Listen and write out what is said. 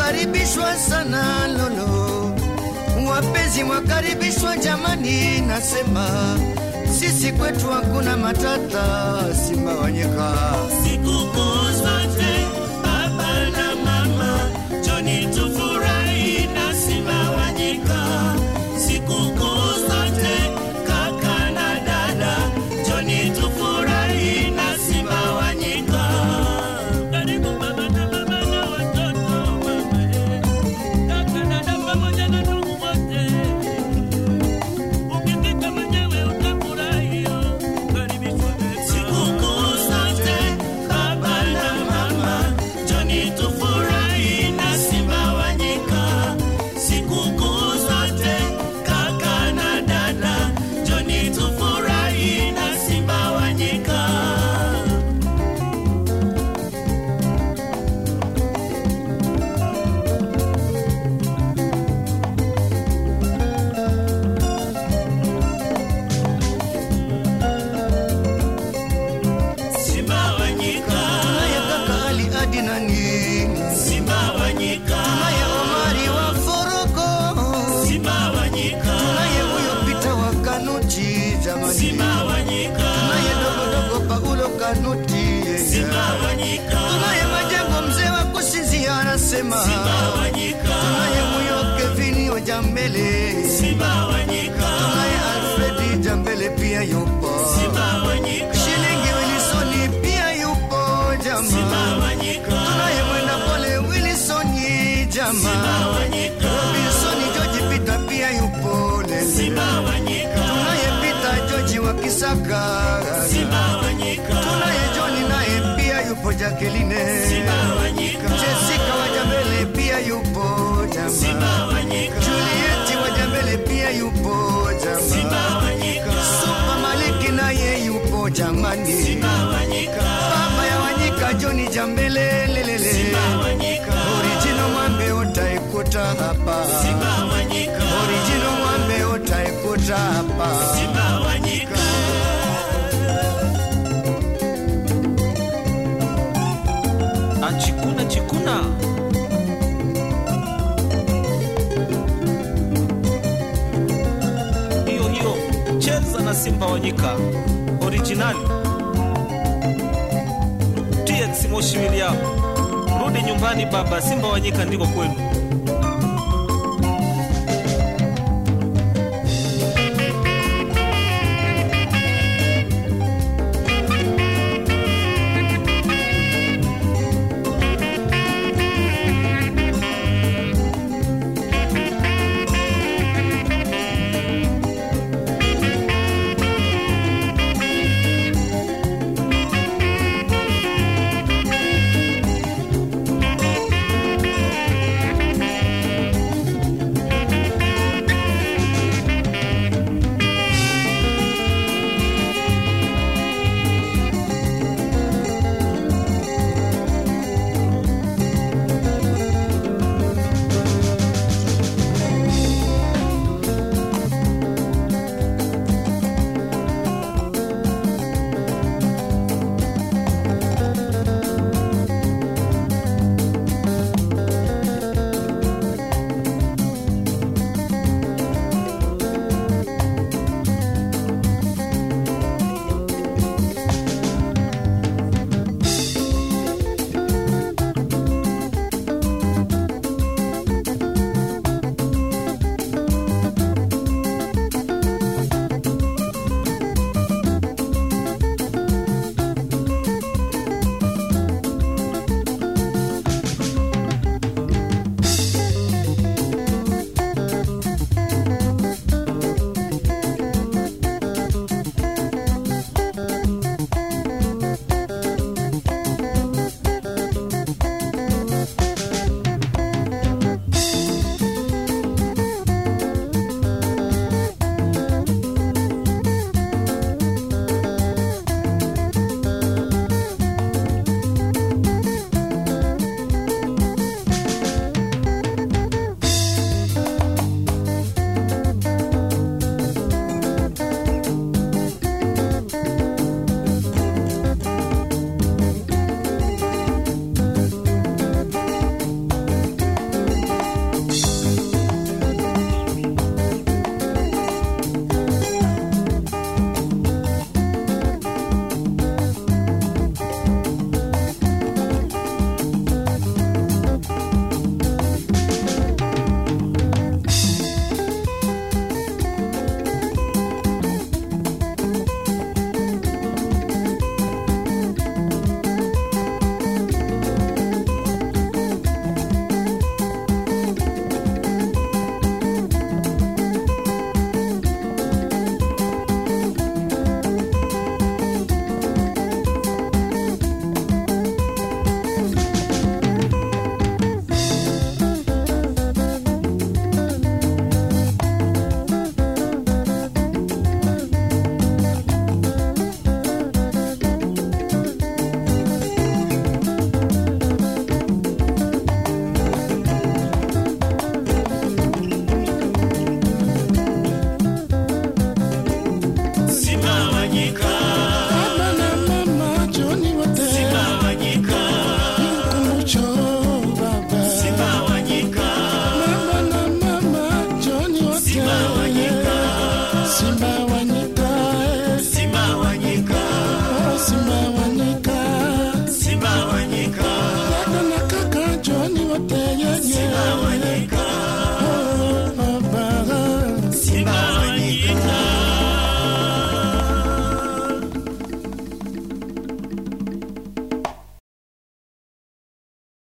mwakaribishwa sana lolo, wapenzi mwakaribishwa jamani, nasema sisi kwetu hakuna matata, Simba wanyika Sikukuu zote baba na mama, njoni tufurahi na Simba wa nyika. Sikukuu zote kaka na dada, njoni tufurahi na Simba wa nyika. Karibu baba na mama na watoto mama, kaka dada pamoja na ndugu wote. Ukifika mwenyewe utafurahi, karibishwa tena. Sikukuu zote baba na mama, njoni tufurahi na Simba wa nyika. Sikukuu zote kaka na dada, njoni tufurahi na Simba wa nyika. Simba wa nyika, naye kaka Ali Adi na nini, Simba wa nyika, naye Omari wa Foroko, Simba wa nyika, naye huyo Pita wa Kanuti jamani, Simba wa nyika, naye dogodogo Paulo Kanuti Simba wa nyika, naye Majengo mzee wa kusinzia anasema Simba wa nyika, naye huyo Kevini wa Jambele, Simba wa nyika, naye Alfredi Jambele pia yupo, Simba wa nyika, Shilingi Wilsoni pia yupo Simba jamaa, wa nyika, naye mwenda pole Wilsoni jamaa, Simba wa nyika, Wilsoni George Peter pia yupo lele, Simba wa nyika, naye Peter George wa Kisaka, Simba wa nyika, naye John naye pia yupo Jacqueline, Simba wa nyika, Jessica wa Jambele pia yupo jamaa. Simba wa nyika, Juliet Wajambele pia yupo Simba jamaa. wa nyika, Supa Maliki naye yupo jamani. Simba wa nyika, Baba ya Wanyika John Jambele lelele. Simba wa nyika, Original mwambe utaikuta hapa. Simba wa nyika, Original mwambe utaikuta hapa. Simba wa nyika. achikuna chikuna hiyo hiyo cheza na simba wanyika originali tx moshi William rudi nyumbani baba simba wanyika ndiko kwenu Simba Wanyika